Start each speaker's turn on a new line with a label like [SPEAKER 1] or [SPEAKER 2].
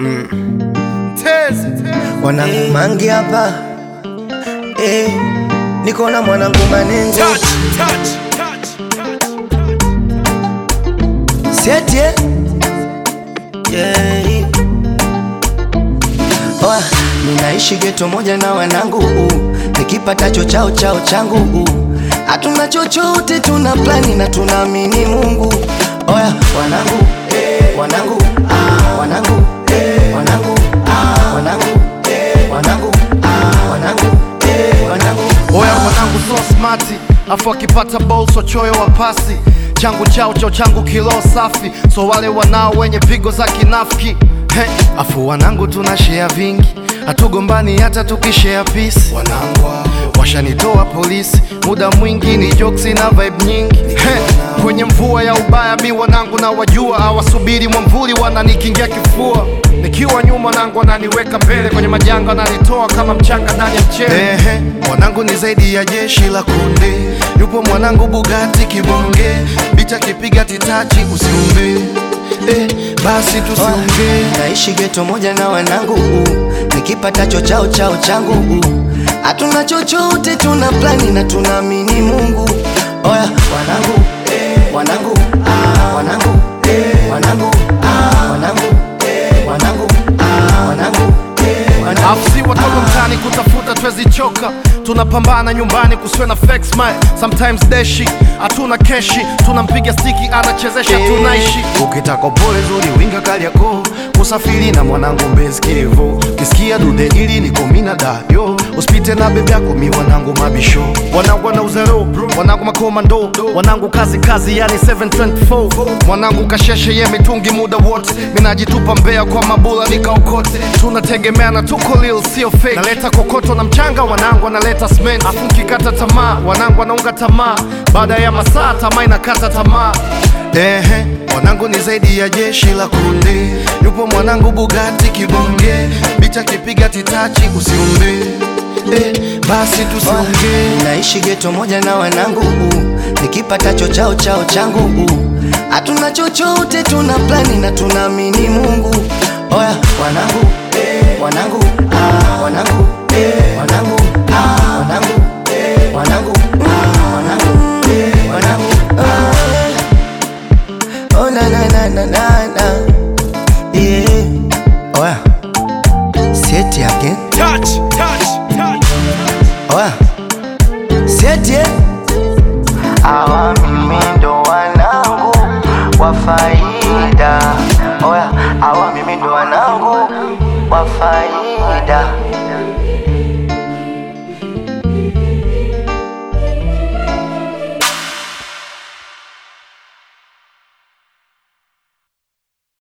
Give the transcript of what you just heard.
[SPEAKER 1] Mwanangu mangi hapa eh, niko na mwanangu manengo seti eh? yeah. Oa, ninaishi geto moja na wanangu uh, nikipatacho chao chao changu uh, hatuna chochote, tuna plani na tunaamini Mungu. Oya wanangu eh, wanangu ah, wanangu eh, wanangu ah, wanangu eh, wanangu ah, wanangu eh, wanangu
[SPEAKER 2] Oya mwanangu so smati, afu akipata ball so choyo wa pasi changu chao chao changu kilo safi, so wale wanao wenye pigo za kinafiki He, afu wanangu tuna share vingi, hatugombani hata tukishare peace. Wanangu washanitoa polisi, muda mwingi ni jokes na vibe nyingi He, kwenye mvua ya ubaya mi wanangu na wajua, hawasubiri mwamvuli wananikingia kifua nikiwa nyuma nangu wananiweka mbele kwenye majanga wananitoa kama mchanga ndani ya mchele. Ehe, mwanangu ni zaidi ya jeshi la kunde, yupo mwanangu Bugatti kibonge, bicha kipiga titachi usiumbe. Eh, basi tusiongee
[SPEAKER 1] naishi geto moja na wanangu uh, nikipatacho chao chao changu uh, hatuna chochote, tuna plani na tunaamini Mungu. Oya wanangu eh, wanangu ah, wanangu eh, wanangu ah, wanangu eh, wanangu ah, wanangu eh, wanangu
[SPEAKER 2] Afu si watoto mtaani kutafuta twezi choka, tunapambana nyumbani kusiwe na fake smile. Sometimes deshi hatuna keshi, tunampiga stiki anachezesha, tunaishi ukitaka pole zuri winga Kariakoo, kusafiri na mwanangu Mbezi Kivu, kisikia dude ili niko mina dayo, usipite na bebe yako mi wanangu mabisho, wanangu wana uzero, wanangu makomando, wanangu kazi kazi, yani 724 mwanangu kasheshe ye mitungi muda wote, minajitupa mbea kwa mabula nikaokote, tunategemeana tuko lil sio fake, naleta kokoto na mchanga, wanangu analeta cement, afu nkikata tamaa, wanangu wanaunga tamaa, baada ya masaa tamaa inakata tamaa. Ehe, mwanangu ni zaidi ya jeshi la kunde, yupo mwanangu Bugatti kibonge, bicha kipiga titachi usiumbe. Eh, basi tusiongee
[SPEAKER 1] naishi geto moja na wanangu uh, nikipatacho chao chao changu uh, hatuna chochote, tuna plani na tunaamini Mungu. Oya wanangu eh, wanangu ah, wanangu eh, wanangu ah, wanangu eh, wanangu ah, wanangu eh, wanangu ah. Oh na na na na na na yeah. Oya seti again Oya seti eh? Hawa mimi ndo wanangu wa faida. Oya, hawa mimi ndo wanangu wa faida.